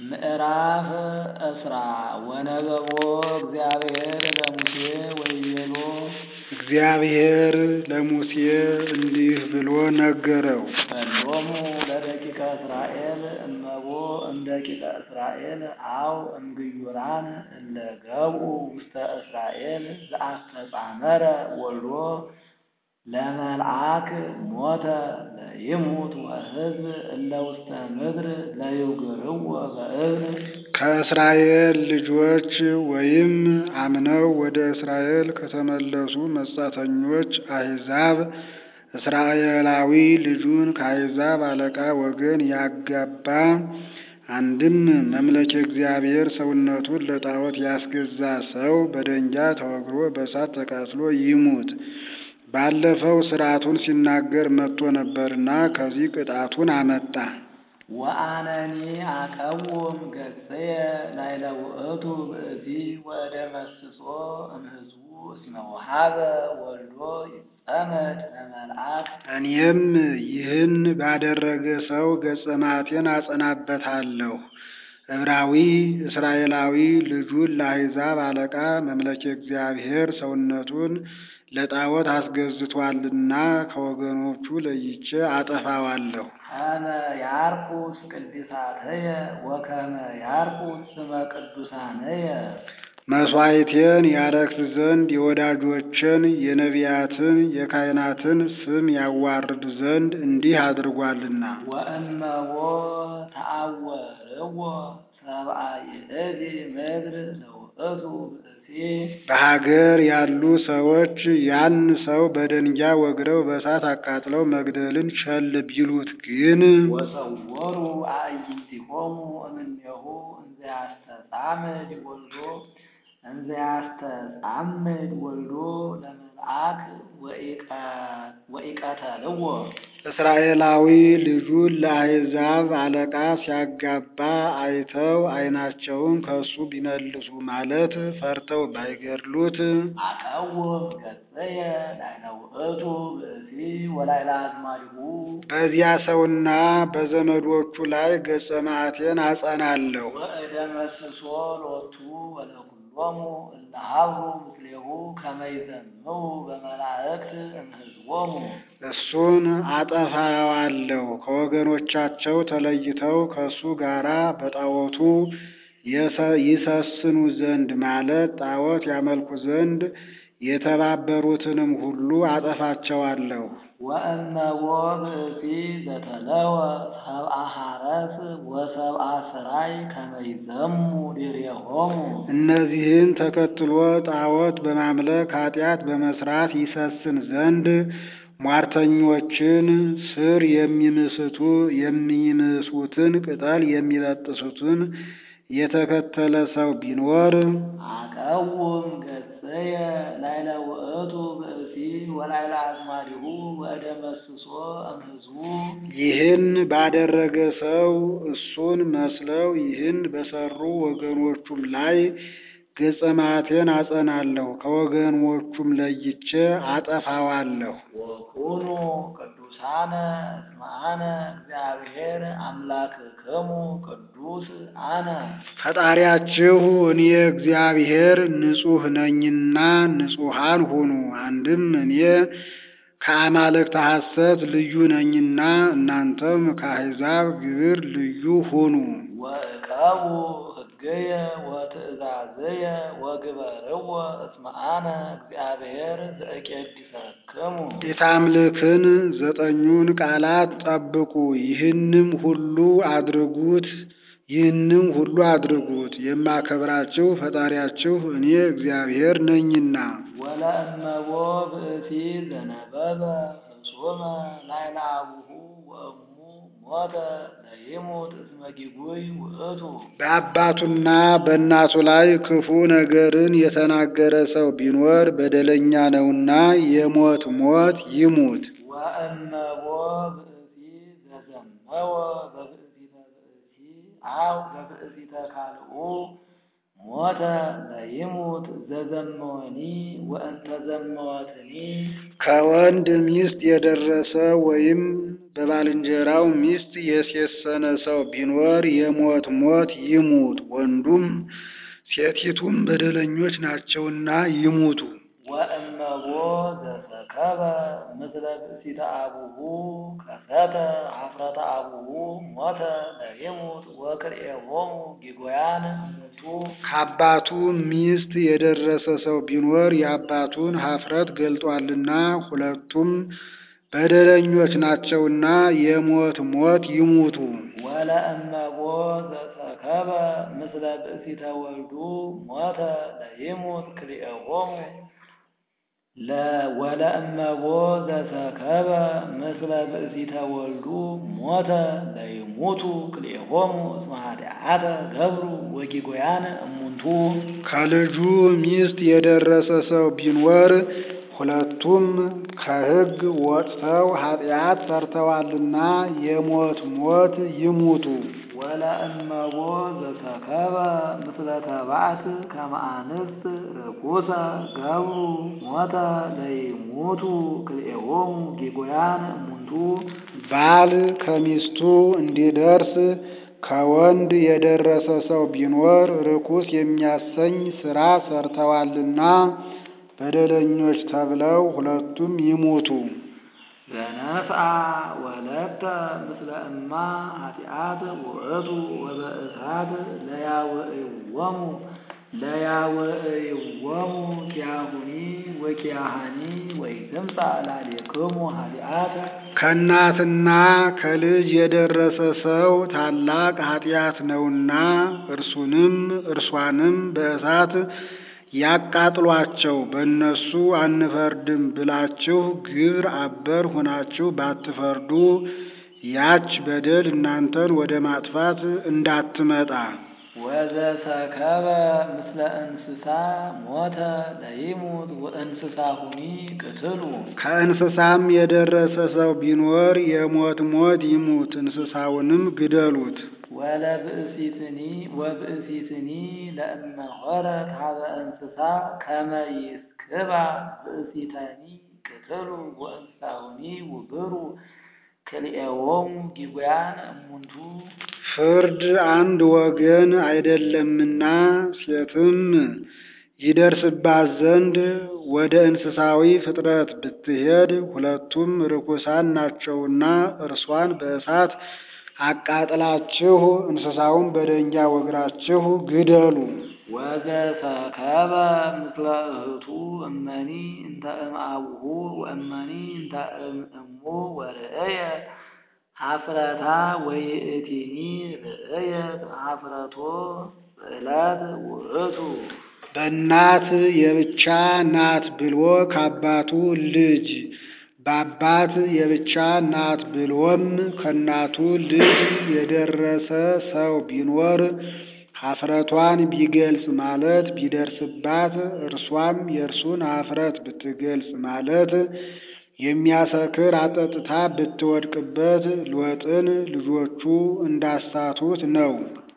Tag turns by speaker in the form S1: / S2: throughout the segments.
S1: ምዕራፍ እስራ ወነበቦ እግዚአብሔር ለሙሴ ወይቤሎ
S2: እግዚአብሔር ለሙሴ እንዲህ ብሎ ነገረው።
S1: በሎሙ ለደቂቀ እስራኤል እመቦ እምደቂቀ እስራኤል አው እምግዩራን እለ ገብኡ ውስተ እስራኤል ዘአስተጻመረ ወልዶ ለመልአክ ሞተ ለይሙት ወሕዝብ እለ ውስተ ምድር ለይውግርዎ በእብን
S2: ከእስራኤል ልጆች ወይም አምነው ወደ እስራኤል ከተመለሱ መጻተኞች አሕዛብ እስራኤላዊ ልጁን ከአሕዛብ አለቃ ወገን ያጋባ አንድም መምለኬ እግዚአብሔር ሰውነቱን ለጣዖት ያስገዛ ሰው በደንጊያ ተወግሮ በእሳት ተቃጥሎ ይሙት። ባለፈው ሥርዓቱን ሲናገር መጥቶ ነበርና ከዚህ ቅጣቱን አመጣ።
S1: ወአነኒ አቀውም ገጽየ ላዕለ ውእቱ ብእሲ ወእደመስሶ እምሕዝቡ እስመ ወሀበ ወልዶ ይጸመድ ለመልአክ
S2: እኔም ይህን ባደረገ ሰው ገጸ መዓቴን አጸናበታለሁ። ዕብራዊ እስራኤላዊ ልጁን ለአሕዛብ አለቃ መምለኬ እግዚአብሔር ሰውነቱን ለጣዖት አስገዝቷልና ከወገኖቹ ለይቼ አጠፋዋለሁ።
S1: ከመ ያርኩስ ቅድሳተየ ወከመ ያርኩስ ስመ ቅዱሳነየ
S2: መሥዋዕቴን ያረክስ ዘንድ የወዳጆችን የነቢያትን የካህናትን ስም ያዋርድ ዘንድ እንዲህ አድርጓልና።
S1: ወእመቦ ተአወርዎ ሰብአ ይእቲ ምድር ለውእቱ ብእሲ
S2: በሀገር ያሉ ሰዎች ያን ሰው በደንጊያ ወግረው በእሳት አቃጥለው መግደልን ቸል ቢሉት ግን
S1: ወሰወሩ አዕይንቲሆሙ እምኔሁ እንዘ ያስተጻምድ ወልዶ እንዘ ያስተጻምድ ወልዶ ለመልአክ ወኢቀተልዎ
S2: እስራኤላዊ ልጁን ለአሕዛብ አለቃ ሲያጋባ አይተው ዓይናቸውን ከሱ ቢመልሱ ማለት ፈርተው ባይገድሉት
S1: አቀውም ገጽየ ላዕለ ውእቱ ብእሲ ወላዕለ አዝማዲሁ
S2: በዚያ ሰውና በዘመዶቹ ላይ ገጸ መዓቴን አጸናለሁ።
S1: ወእደመስሶ ሎቱ ወለኩሎሙ እለ ሀብሩ ምስሌሁ ከመ ይዘምሩ በመላእክት እምሕዝቦሙ
S2: እሱን አጠፋዋለሁ። ከወገኖቻቸው ተለይተው ከእሱ ጋራ በጣዖቱ የሰ- ይሰስኑ ዘንድ ማለት ጣዖት ያመልኩ ዘንድ የተባበሩትንም ሁሉ አጠፋቸዋለሁ።
S1: ወእመቦ ብእሲ ዘተለወ ሰብአ ሐረስ ወሰብአ ስራይ ከመ ይዘሙ ዲሬሆሙ
S2: እነዚህን ተከትሎ ጣዖት በማምለክ ኃጢአት በመስራት ይሰስን ዘንድ ሟርተኞችን ስር የሚምስቱ የሚምሱትን ቅጠል የሚበጥሱትን የተከተለ ሰው ቢኖር
S1: አቀውም ገጽየ ላዕለ ውእቱ ብእሲ ወላዕለ አዝማዲሁ ወእደመስሶ እምሕዝቡ
S2: ይህን ባደረገ ሰው እሱን መስለው ይህን በሰሩ ወገኖቹም ላይ ገጸ መዓቴን አጸናለሁ፣ ከወገኖቹም ለይቼ አጠፋዋለሁ።
S1: ወኩኑ ቅዱሳነ እስመ አነ እግዚአብሔር አምላክክሙ ቅዱስ አነ
S2: ፈጣሪያችሁ እኔ እግዚአብሔር ንጹሕ ነኝና ንጹሐን ሁኑ። አንድም እኔ ከአማልክተ ሐሰት ልዩ ነኝና እናንተም ከአሕዛብ ግብር ልዩ ሁኑ።
S1: ወእቀቡ ሕገየ ወትእዛዘየ ወግበርዎ እስመ አነ እግዚአብሔር ዘእቄድሰክሙ
S2: የታምልክን ዘጠኙን ቃላት ጠብቁ፣ ይህንም ሁሉ አድርጉት ይህንም ሁሉ አድርጉት። የማከብራችሁ ፈጣሪያችሁ እኔ እግዚአብሔር ነኝና።
S1: ወለእመቦ ብእሲ ዘነበበ ፍጹመ ላዕለ አቡሁ ወእሙ ሞተ ለይሙት እስመ ጊጉይ ውእቱ
S2: በአባቱና በእናቱ ላይ ክፉ ነገርን የተናገረ ሰው ቢኖር በደለኛ ነውና የሞት ሞት ይሙት።
S1: ወእመቦ ብእሲ ዘዘመወ በብእሲተ ብእሲ አው በብእሲተ ካልኡ ሞተ ለይሙት ዘዘመወኒ ወእንተ ዘመወትኒ
S2: ከወንድ ሚስት የደረሰ ወይም በባልንጀራው ሚስት የሴሰነ ሰው ቢኖር የሞት ሞት ይሙት፣ ወንዱም ሴቲቱም በደለኞች ናቸውና ይሙቱ።
S1: ወእመቦ ዘሰከበ ምስለ ብእሲተ አቡሁ ከሰተ ኀፍረተ አቡሁ ሞተ ለይሙት ወክልኤሆሙ ጊጎያን እሙንቱ
S2: ከአባቱ ሚስት የደረሰ ሰው ቢኖር የአባቱን ኀፍረት ገልጧልና ሁለቱም በደለኞች ናቸውና የሞት ሞት ይሙቱ።
S1: ወለእመቦ ዘሰከበ ምስለ ብእሲተ ወልዱ ሞተ ለይሙት ክልኤሆሙ ወለእመቦ ዘሰከበ ምስለ ብእሲተ ወልዱ ሞተ ለይሙቱ ክልኤሆሙ እስመ ኃጢአተ ገብሩ ወጊጎያን እሙንቱ
S2: ከልጁ ሚስት የደረሰ ሰው ቢኖር ሁለቱም ከሕግ ወጥተው ኃጢአት ሰርተዋልና የሞት ሞት ይሙቱ።
S1: ወለእመቦ ዘሰከበ ምስለ ተባዕት ከመ አንስት ርኩሰ ገብሩ ሞተ ለይሙቱ ክልኤሆሙ ጊጎያን እሙንቱ
S2: ባል ከሚስቱ እንዲደርስ ከወንድ የደረሰ ሰው ቢኖር ርኩስ የሚያሰኝ ሥራ ሰርተዋልና በደለኞች ተብለው ሁለቱም ይሙቱ።
S1: ዘነፍአ ወለተ ምስለ እማ ኃጢአት ውእቱ ወበእሳት ለያውዕዎሙ ለያውዕዎሙ ኪያሁኒ ወኪያሃኒ ወይትምጻ ላሌክሙ ኃጢአተ
S2: ከእናትና ከልጅ የደረሰ ሰው ታላቅ ኃጢአት ነውና እርሱንም እርሷንም በእሳት ያቃጥሏቸው። በእነሱ አንፈርድም ብላችሁ ግብር አበር ሆናችሁ ባትፈርዱ ያች በደል እናንተን ወደ ማጥፋት እንዳትመጣ።
S1: ወዘሰከበ ምስለ እንስሳ ሞተ ለይሙት ወእንስሳሁኒ ቅትሉ
S2: ከእንስሳም የደረሰ ሰው ቢኖር የሞት ሞት ይሙት፣ እንስሳውንም ግደሉት።
S1: ወለብእሲትኒ ወብእሲትኒ ለእመ ሆረት ሀበ እንስሳ ከመ ይስክባ ብእሲተኒ ቅትሉ ወእንስሳሁኒ ውግሩ ክልኤዎሙ ጊጉያን እሙንቱ
S2: ፍርድ አንድ ወገን አይደለምና ሴትም ይደርስባት ዘንድ ወደ እንስሳዊ ፍጥረት ብትሄድ ሁለቱም ርኩሳን ናቸውና እርሷን በእሳት አቃጥላችሁ እንስሳውን በደንጊያ ወግራችሁ ግደሉ።
S1: ወዘሰከበ ምስለ እህቱ እመኒ እንተ እምአቡሁ ወእመኒ እንተ እምእሙ ወርእየ ኀፍረታ ወይእቲኒ ርእየት ኀፍረቶ ጽዕለት ውእቱ
S2: በእናት የብቻ ናት ብሎ ከአባቱ ልጅ በአባት የብቻ ናት ብሎም ከእናቱ ልጅ የደረሰ ሰው ቢኖር ኀፍረቷን ቢገልጽ ማለት ቢደርስባት እርሷም የእርሱን ኀፍረት ብትገልጽ ማለት የሚያሰክር አጠጥታ ብትወድቅበት ሎጥን ልጆቹ እንዳሳቱት ነው።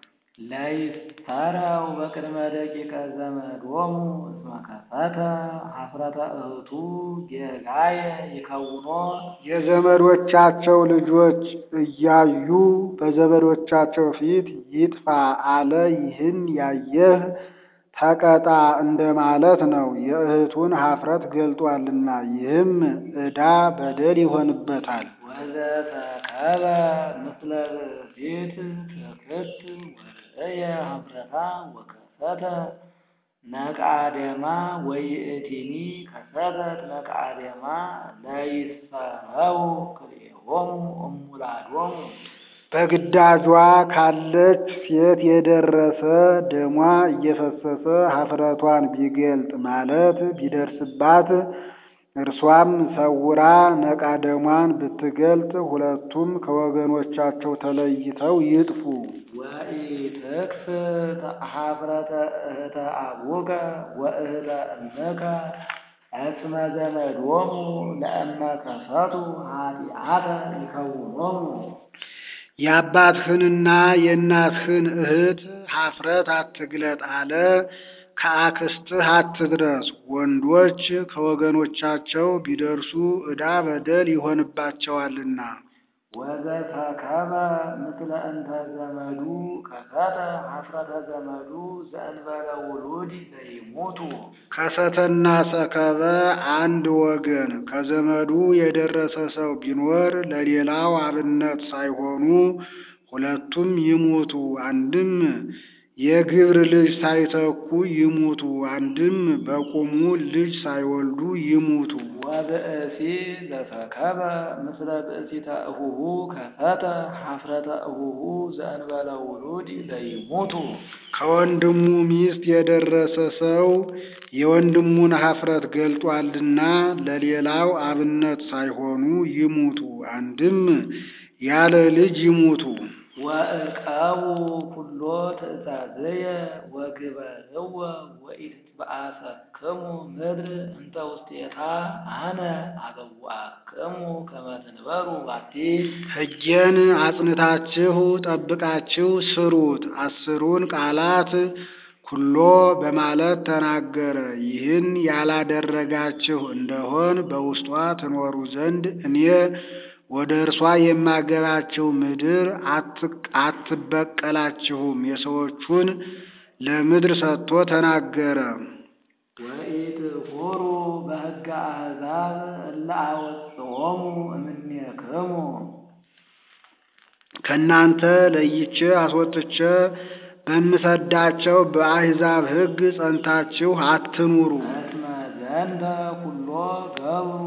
S1: ለይፈረው በቅድመ ደቂቀ ዘመዶሙ እስመ ከሰተ ኀፍረተ እህቱ ጌጋየ ይከውኖ
S2: የዘመዶቻቸው ልጆች እያዩ በዘመዶቻቸው ፊት ይጥፋ አለ። ይህን ያየህ ተቀጣ እንደማለት ነው። የእህቱን ኀፍረት ገልጧልና ይህም ዕዳ በደል ይሆንበታል።
S1: ወዘተከበ ምስለ ብእሲት ትክት ወርእየ ኀፍረታ ወከሰተ ነቃደማ ወይእቲኒ ከሰተት ነቃደማ ለይስፈረው ክልኤሆሙ እሙላዶሙ
S2: በግዳጇ ካለች ሴት የደረሰ ደሟ እየፈሰሰ ኀፍረቷን ቢገልጥ ማለት ቢደርስባት እርሷም ሰውራ ነቃ ደሟን ብትገልጥ ሁለቱም ከወገኖቻቸው ተለይተው ይጥፉ።
S1: ወኢትክስት ኀፍረተ እህተ አቡከ ወእህተ እምከ እስመ ዘመዶሙ ለእመ ከሰቱ ኃጢአተ ይከውኖሙ
S2: የአባትህንና የእናትህን እህት ኀፍረት አትግለጥ አለ። ከአክስትህ አትድረስ። ወንዶች ከወገኖቻቸው ቢደርሱ ዕዳ በደል ይሆንባቸዋልና።
S1: ወዘተከበ ምስለ እንተ ዘመዱ ከሰተ ኀፍረተ ዘመዱ ዘእንበለ ውሉድ ዘይሙቱ
S2: ከሰተና ሰከበ አንድ ወገን ከዘመዱ የደረሰ ሰው ቢኖር ለሌላው አብነት ሳይሆኑ ሁለቱም ይሙቱ። አንድም የግብር ልጅ ሳይተኩ ይሙቱ፣ አንድም በቁሙ ልጅ ሳይወልዱ ይሙቱ።
S1: ወብእሲ ዘተከበ ምስለ ብእሲተ እሁሁ ከሰተ ኀፍረተ እሁሁ ዘእንበለ ውሉድ ዘይሙቱ
S2: ከወንድሙ ሚስት የደረሰ ሰው የወንድሙን ኀፍረት ገልጧልና ለሌላው አብነት ሳይሆኑ ይሙቱ። አንድም ያለ ልጅ ይሙቱ።
S1: ወእቀቡ ኩሎ ትእዛዝየ ወግበርዎ ወኢትትበአሰክሙ ምድር እንተ ውስቴታ አነ አበዋክሙ ከመ ትንበሩ ባቲ
S2: ሕጌን አጽንታችሁ ጠብቃችሁ ስሩት። አስሩን ቃላት ኩሎ በማለት ተናገረ። ይህን ያላደረጋችሁ እንደሆን በውስጧ ትኖሩ ዘንድ እኔ ወደ እርሷ የማገባችሁ ምድር አትበቀላችሁም። የሰዎቹን ለምድር ሰጥቶ ተናገረ።
S1: ወኢትሑሩ በሕገ አሕዛብ እለ አወጽኦሙ እምኔክሙ
S2: ከእናንተ ለይቼ አስወጥቼ በምሰዳቸው በአሕዛብ ሕግ ጸንታችሁ አትኑሩ።
S1: እስመ ዘንተ ኩሎ ገብሩ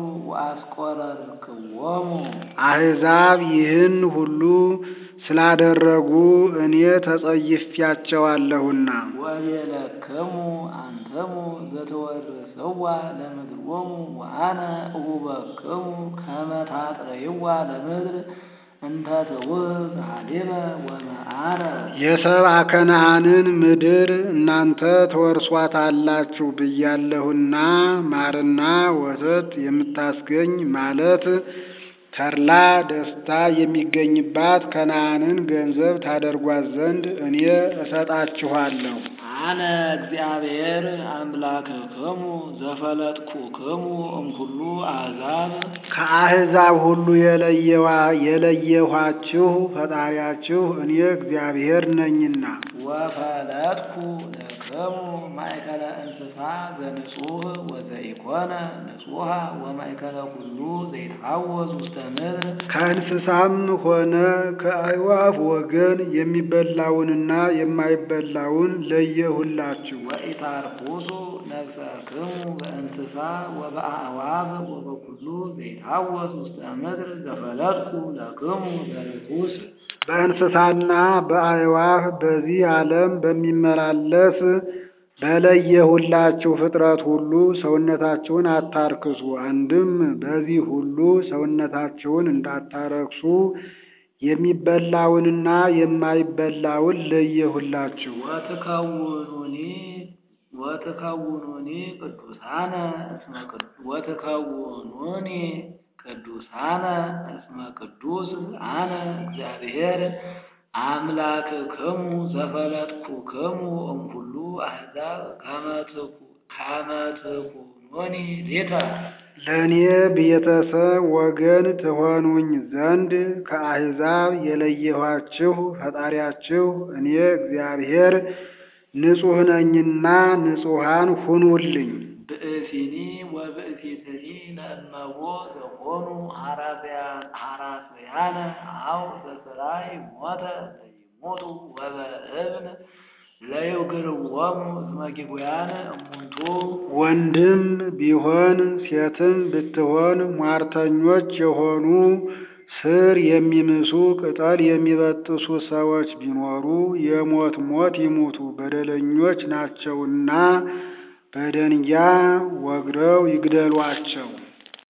S1: ወአስቆረርክዎሙ
S2: አሕዛብ ይህን ሁሉ ስላደረጉ እኔ ተጸይፊያቸዋለሁና
S1: ወቤለክሙ አንትሙ ዘትወርስዋ ለምድሮሙ ወአነ እሁበክሙ ከመ ታጥረይዋ ለምድር እንተ ትውህብ ኀሊበ ወመዓረ
S2: የሰብአ ከነዓንን ምድር እናንተ ተወርሷታላችሁ ብያለሁና ማርና ወተት የምታስገኝ ማለት ተድላ ደስታ የሚገኝባት ከነዓንን ገንዘብ ታደርጓት ዘንድ እኔ እሰጣችኋለሁ።
S1: አነ እግዚአብሔር አምላክክሙ ዘፈለጥኩክሙ እምኩሉ አሕዛብ
S2: ከአሕዛብ ሁሉ የለየዋ የለየኋችሁ ፈጣሪያችሁ እኔ እግዚአብሔር ነኝና
S1: ወፈለጥኩ ለክሙ ማእከለ እንስሳ ዘንጹህ ወዘኢኮነ ንጹሐ ወማእከለ ኩሉ ዘይትሐወስ ውስተ ምድር
S2: ከእንስሳም ሆነ ከአዕዋፍ ወገን የሚበላውንና የማይበላውን ለየሁላችሁ።
S1: ወኢታርኩሱ ነፍሰክሙ በእንስሳ ወበአዕዋፍ ወበኩሉ ዘይትሐወስ ውስተ ምድር ዘፈለጥኩ ለክሙ ዘርኩስ
S2: በእንስሳና በአዕዋፍ በዚህ ዓለም በሚመላለስ በለየሁላችሁ ፍጥረት ሁሉ ሰውነታችሁን አታርክሱ። አንድም በዚህ ሁሉ ሰውነታችሁን እንዳታረክሱ የሚበላውንና የማይበላውን ለየሁላችሁ።
S1: ወትከውኑኒ ወትከውኑኒ ቅዱሳነ እስመ ቅዱ- ወትከውኑኒ ቅዱሳነ እስመ ቅዱስ አነ እግዚአብሔር አምላክክሙ ዘፈለጥኩክሙ እምኩሉ አሕዛብ ከመ ትኩ- ከመ ትኩኑኒ ሊተ
S2: ለእኔ ቤተሰብ ወገን ትሆኑኝ ዘንድ ከአሕዛብ የለየኋችሁ ፈጣሪያችሁ እኔ እግዚአብሔር ንጹሕ ነኝና ንጹሐን ሁኑልኝ።
S1: ብእሲኒ ወብእሲትኒ ለእመቦ ዘኮኑ ሐራስያነ አው በስራይ ሞተ ዘይሞቱ ወበእብን ለይግርዎሙ እስመ ጊጉያን እሙንቱ
S2: ወንድም ቢሆን ሴትም ብትሆን ሟርተኞች የሆኑ ስር የሚምሱ ቅጠል የሚበጥሱ ሰዎች ቢኖሩ የሞት ሞት ይሙቱ፣ በደለኞች ናቸውና በደንጊያ ወግረው ይግደሏቸው።